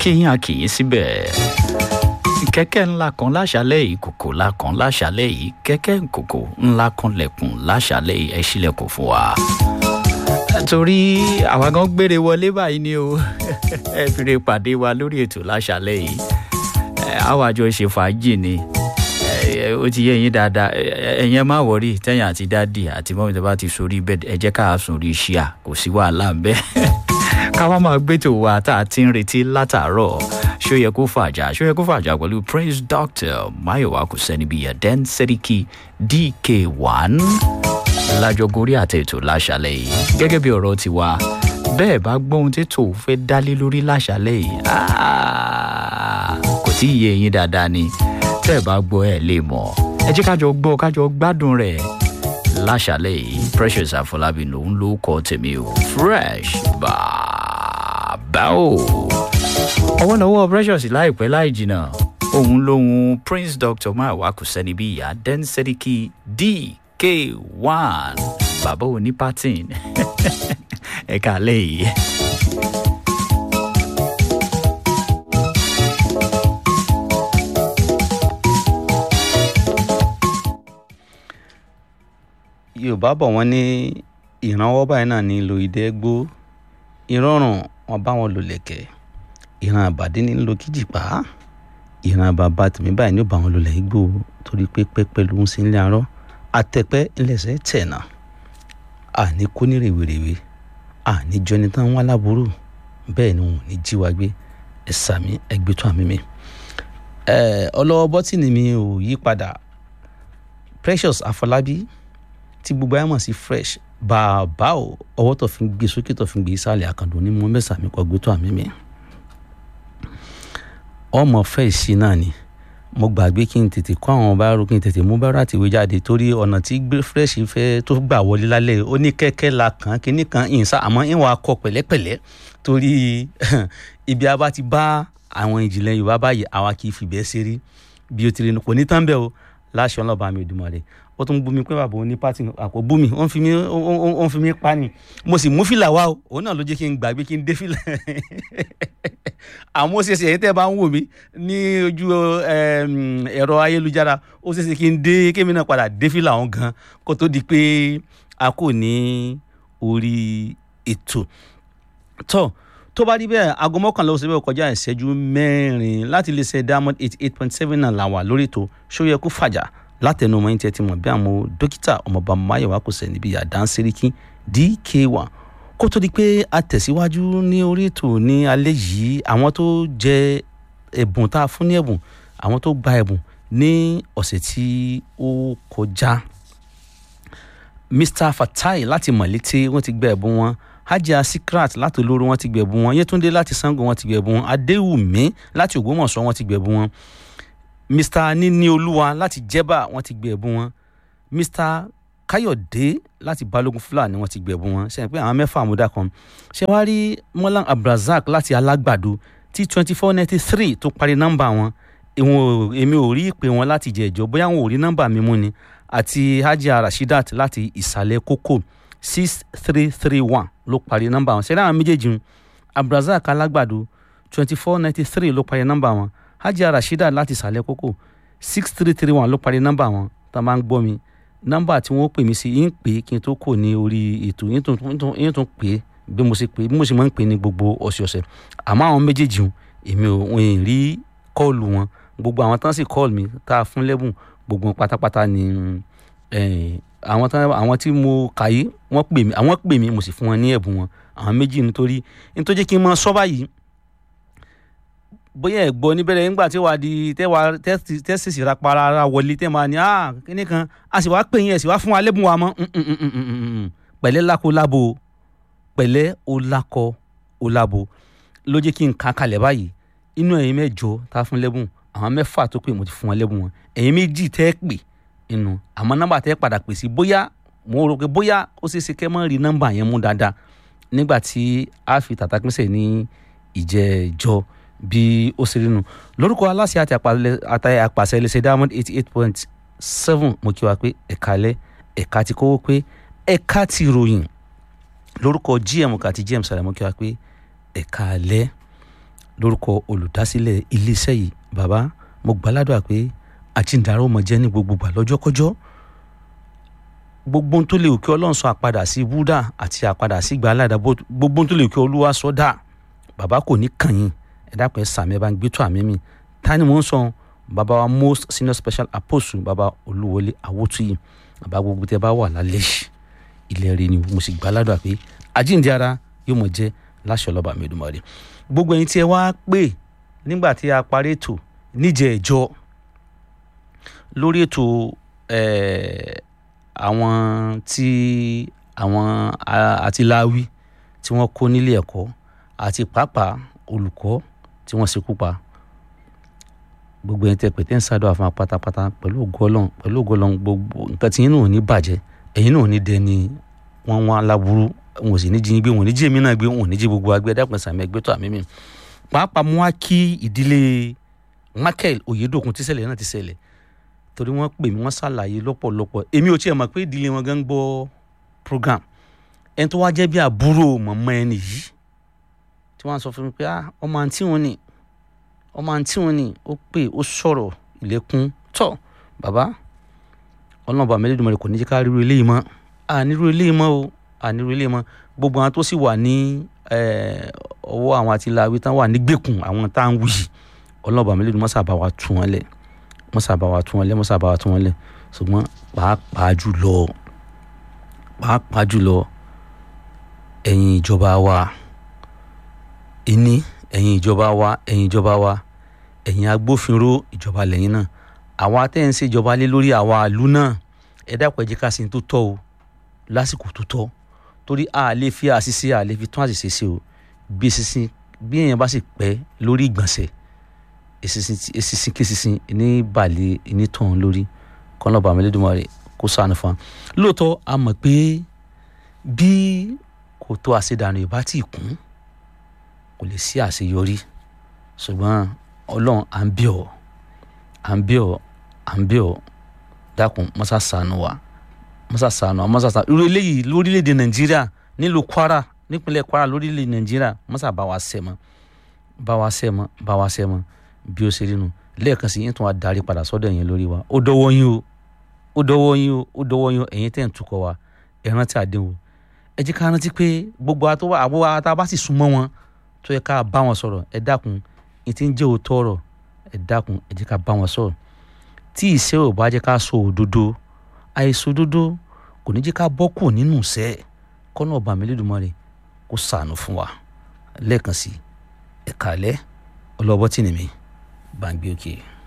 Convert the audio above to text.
akínyìn akínyìn síbẹ̀ kẹ́kẹ́ ńlá kan láṣálẹ̀ yìí kòkò ńlá kan láṣálẹ̀ yìí kẹ́kẹ́ kòkò ńlá kan lẹ̀kùn láṣálẹ̀ yìí ẹ ṣílẹ̀kùn fún wa. torí àwa gan gbére wọlé báyìí ni o ẹ fi lè pàdé wa lórí ètò láṣálẹ̀ yìí àwọn àjọ ṣe fàájì ni ó ti yé yín dáadáa ẹ̀yin má wọrí tẹ̀yìn àti dádì àti mọ́mí tó bá ti sórí bẹ́ẹ̀ ẹ jẹ́ ká sùn rí ṣíà kò sí wàhálà ń bẹ́ẹ̀ ká wá máa gbé tò wá tá a ti ń retí látàárọ̀ ṣó yẹ kó fàjà ṣó yẹ kó fàjà pẹ̀lú prince doctor mayowa kò sẹ́ni bíi ẹ̀dẹ́n sẹ́ríkì dk1 lájọgorí àti ètò láṣálẹ̀ yìí gẹ́gẹ́ bí ọ̀rọ̀ ti wá bẹ́ẹ̀ bá gbóhun tí tò fẹ́ dálé lórí láṣálẹ̀ yìí kò tí ì yé yín dáadáa ni tẹ́ ẹ̀ bá gbọ́ ẹ̀ lè mọ̀ ẹ jẹ́ kájọ gbọ́ kájọ gbádùn rẹ̀ láṣálẹ̀ yìí precious àfọlábí lòún ló kọ́ tèmi o fresh bàbá o ọwọ́ náwó precious láìpẹ́ láì jìnnà òun lòun prince doctor máàwá kò sẹ́ni bí ìyá dẹ́nsẹ́ríkì dk1 bàbá òní patin ẹ̀ka lẹ́yìn. yorùbá bọ̀ wọ́n ní ìrànwọ́ báyìí náà ní lo ìdẹ́ gbó ìrọ̀rùn wọn bá wọn lò lẹ̀kẹ̀ ìran àbàdí ní lo kíjìpá ìran bàbá tèmi báyìí ní ó bá wọn lò lẹ́yìn gbó torí pé pẹ́pẹ́ ló ń sin ilé arọ́ àtẹ̀pẹ́ ńlẹ̀sẹ̀ tẹ̀nà àní kó ní rèwerèwe àní jọni tán wọn aláboró bẹ́ẹ̀ ni wọn ò ní jí wa gbé ẹ sàmí ẹgbẹ́ tó àmì mi ọlọ́wọ́ bọ́tìnì mi ò yí padà precious afọlábí tí gbogbo ayé mọ̀ sí fresh bàbá o ọwọ́ tó fi ń gbé sókè tó fi ń gbé sálẹ̀ àkàndùn ní mọ́ mẹ́sà mi kọ́ gbé tó àmì mi. ọmọ fẹ́ ìsí náà ni mo gbàgbé kí n tètè kọ́ àwọn báárò kí n tètè mú báárò àti ìwé jáde torí ọ̀nà tí fresh fẹ́ tó gbà wọlé lálẹ́ ó ní kẹ́kẹ́ la kàn kínní kan ìyìnsá àmọ́ ìwọ̀n akọ pẹ̀lẹ́pẹ̀lẹ́ torí ibi a bá ti bá àwọn ìjìnlẹ̀ yorùbá báyìí àwa kì í fìbẹ́ ṣeré bí o ti rí kò ní tán bẹ́ẹ̀ o láṣọ ọlọ́ba mi ò dùnmọ̀ rẹ̀ ó tún bú mi pé bàbá òní pátì àpò bú mi ó ń fi mí ó ń fi mí pa ni mo sì mú fìlà wá o òun náà ló jẹ́ kí n gbàgbé kí n dé fìlà àmọ́ ó ṣeéṣe ẹ̀yin tẹ́ ẹ bá ń wò mí ní ojú ẹ̀rọ ayélujára ó ṣeéṣe kí n dé kémi náà padà dé fìlà ọ̀hún gan kó tó di pé a kò ní orí ètò tó tó bá rí bẹ́ẹ̀ aago mọ́kànlá oṣù bẹ́ẹ̀ kọjá ìṣẹ́jú mẹ́rin láti lè ṣe diamond eighty eight point seven náà là wà lórí ètò ṣó yẹ kó fàjà látẹnu ọmọ yín tí ẹ ti mọ̀ bí àwọn dókítà ọmọọba mayowa kò sẹ̀ níbi àdánsẹ́ríkì dk1 kó tó di pé a tẹ̀síwájú ní orí ètò ní alẹ́ yìí àwọn tó jẹ ẹ̀bùn tá a fún ní ẹ̀bùn àwọn tó gba ẹ̀bùn ní ọ̀sẹ̀ tí ó kọjá mr fatai láti mọ̀lété wọ́n ti gba ẹ̀bùn wọn hajia sikrat láti olóró wọ́n ti gba ẹ̀bùn wọn yétúndé láti sango wọ́n ti gba ẹ̀bùn wọn adéwùmí láti ògbómọ̀ṣọ́ wọ́n ti gba ẹ̀bùn wọn mr níní olúwa láti jẹ́bà wọ́n ti gbé ẹ̀bùn wọn mr káyọ̀dé láti balógun fúlàní wọ́n ti gbé ẹ̀bùn wọn ṣe pé àwọn mẹ́fà àmúdá kan ṣé wàá rí molan abdulrasaq láti alágbàdo tí twenty four ninety three tó parí nọ́mbà wọn ìwọ̀n èmi ò rí ìpè wọn láti jẹ ìjọ bóyá wọn ò rí nọ́mbà mi mú ni àti hajia rashidat láti ìsàlẹ̀ kókó six three three one ló parí nọ́mbà wọn ṣe láwọn méjèèjì abdulrasaq alágbàdo twenty four ninety three ló parí nọ́mbà wọn hajia rasheeda láti ìsàlẹ̀ kókó six three three one ló parí nọ́mbà wọn tá a máa ń gbọ́ mi nọ́mbà tí wọ́n pè mí sí yín pé kí n tó kò ní orí ètò yín tún pè bí mo ṣe pè bí mo ṣe máa ń pè ní gbogbo ọ̀sẹ̀ọ̀sẹ̀ àmọ́ àwọn méjèèjì èmi ò wọ́n rí kọ́ọ̀lù wọn gbogbo àwọn tán sì kọ́ọ̀lù mi tá a fún lẹ́bùn gbogbo wọn pátápátá ni àwọn tán àwọn tí mo kà yí wọ́n pè mí àwọn pè mí mo sì fún wọn ní ẹ̀bùn wọn àwọn méjì nítorí nítorí kí n máa sọ báyìí bóyá ẹ gbọ́ níbẹ̀rẹ̀ nígbà tí wàá di tẹ́wà tẹ́sísì ra para ara wọlé tẹ́ máa ní ah kíní kan a sì wá pè yín ẹ̀ sì wá fún wa lẹ́bùn wa mọ́ pẹ̀lẹ́ lákò lábo pẹ̀lẹ́ ó lákọ ó lábo ló jẹ́ kí n kà kalẹ̀ báyìí inú ẹ̀yin mẹ́jọ tá a fún lẹ́bùn àwọn mẹ́fà tó pè mo ti fún wọn lẹ́bùn wọn ẹ̀yin méjì tẹ́ pè inú àmọ́ nọ́mbà tẹ́ padà pè sí bóyá mo rò pé bóyá ó ṣeé ṣe kẹ́ mọ́ rí nọ́mbà yẹn mú dáadáa nígbà tí a fi tàtàpínsẹ̀ ní ìjẹ́jọ́ bí ó ṣe rí nu lórúkọ aláṣẹ àti àpàṣẹ iléeṣẹ́ diamond eighty eight point seven mo kí wa pé ẹ̀ka lẹ́ ẹ̀ka ti kówó pé ẹ̀ka ti ròyìn lórúkọ gm àti gm sàlẹ̀ mo kí wa pé ẹ̀ka lẹ́ lórúkọ olùdásílẹ̀ iléeṣẹ́ yìí bàbá mo gbàládùn pé àjíǹdarọ́ mọ̀ jẹ́ ní gbogbo gbà lọ́jọ́kọ́jọ́ gbogbo ohun tó lè kí ọlọ́run sọ àpadà sí búdà àti àpadà sí gbàládà gbogbo ohun tó lè kí olúwa sọ dà bàbá kò ní kàn yín ẹ dákun ẹ sàmì ẹ bá ń gbé tó àmì mi ta ni mò ń sọ bàbá wa most senior special apostle bàbá olúwọlé awótúyì bàbá gbogbo tẹ bá wà lálẹ́ yìí ilẹ̀ rẹ ni mo sì gbàládùn pé àjíǹde ara yóò mọ̀ jẹ́ láṣọ ọlọ́ba mi Èdùmàrè gbogbo ẹ̀yin tí ẹ wá pè nígbà tí a parí ètò níjẹ̀ ẹ̀jọ́ lórí ètò àwọn tí àwọn àtìláwí tí wọ́n kó nílé ẹ̀kọ́ àti pàápàá olùkọ́ tí wọ́n ṣekú pa gbogbo ẹ̀yin tẹ́ pè tẹ́ ń ṣàdúrà fún wa pátápátá pẹ̀lú ògo Ọlọ́run pẹ̀lú ògo Ọlọ́run gbogbo nǹkan tí yín náà ò ní bàjẹ́ ẹ̀yin náà ò ní dẹni wọ́n wọ́n aláburú wọn ò sì ní jí yín gbé wọn ò ní jí èmi náà gbé wọn ò ní jí gbogbo agbẹ́ dápẹ́ sàmì ẹgbẹ́ tó àmì mi pàápàá mú wá kí ìdílé Michael Oyèdòkun tí ṣẹlẹ̀ náà ti ṣẹlẹ̀ torí wọ́n pè mí wọ́n ṣàlàyé lọ́pọ̀lọpọ̀ èmi ò tiẹ̀ mọ̀ pé ìdílé wọn gan gbọ́ program ẹni tó wá jẹ́ bí àbúrò mọ̀mọ́ ẹni yìí tí wọ́n sọ fún mi pé ọmọ àǹtí wọn ni ọmọ àǹtí wọn ni ó pè ó sọ̀rọ̀ ìlẹ́kùn tọ̀ bàbá ọlọ́ọ̀bà mẹ́lẹ́dùnmọ́ rẹ̀ kò ní jẹ́ ká ríru eléyìí mọ́ ànírú eléyìí mọ́ o ànírú eléyìí mọ́ gbogbo àwọn tó sì wà ní ọwọ́ àwọn àti làwí tán wà nígbèkùn àwọn tá à ń wuyì ọlọ́ọ̀bà mẹ́lẹ́dùnmọ́ sábà wa tú wọn lẹ̀ wọ́n sábà wa tú wọn lẹ̀ wọ́n sábà wa tú wọn lẹ̀ ṣùgbọ́n pàápàá jùlọ pàápàá jùlọ ẹ̀yin ìjọba wa ìní ẹ̀yin ìjọba wa ẹ̀yin ìjọba wa ẹ̀yin agbófinró ìjọba lẹ́yìn náà àwa tẹ́ ń ṣèjọba lé lórí àwa ìlú náà ẹ dákun ẹ jẹ́ ká sí tó tọ́ o lásìkò tó tọ́ torí a lè fi àṣìṣe a lè fi tún àṣìṣe ṣe o bí eṣinṣin bí èèyàn bá sì pẹ́ lórí ìgbọ̀nsẹ̀ eṣinṣin kéṣinṣin ní balẹ̀ ní tọ̀hún lórí kọ́nà bàmí Olódùmarè kó ṣàánú fún wa lóòótọ́ a mọ̀ pé bí kò tó àṣedànù ìbá tí ì kún kò lè sí àṣeyọrí ṣùgbọ́n ọlọ́run à ń bí ọ à ń bí ọ à ń bí ọ dákun mọ́sá ṣàánú wa mọ́sá ṣàánú wa mọ́sá ṣàánú irú eléyìí lórílẹ̀‐èdè nàìjíríà nílùú kwara nípínlẹ̀ kwara lórílẹ̀‐èdè nàìjíríà mọ́sá bá wa ṣẹ́ mọ́ bá wa ṣẹ́ mọ́ bá wa ṣẹ́ mọ́ bí ó ṣe rí nu lẹ́ẹ̀kan sí yín tún wá darí padà sọ́dọ̀ ẹ̀yin lórí wa ó dọwọ́ yín o ó dọwọ́ yín o ó dọwọ́ yín o ẹ̀yin tẹ̀ ń tukọ̀ wa ẹ rántí àdéhùn ẹ jẹ́ ká rántí pé gbogbo àtọwọ́ àbúrò àtà bá sì súnmọ́ wọn tó yẹ ká bá wọn sọ̀rọ̀ ẹ dákun ẹ ti ń jẹ́ òótọ́ ọ̀rọ̀ ẹ dákun ẹ jẹ́ ká bá wọn sọ̀rọ̀ tí ìṣe ò bá jẹ́ ká sọ òdodo àìsọ òdodo kò ní jẹ́ ká bọ́ kù nínú ìṣẹ́ kọ́nà ọba mi Olódùmarè kó ṣàánú fún wa lẹ́ẹ̀kan sí ẹ̀ka alẹ́ ọlọ́bọ́tì nìmi bá ń gbé òkè. Okay.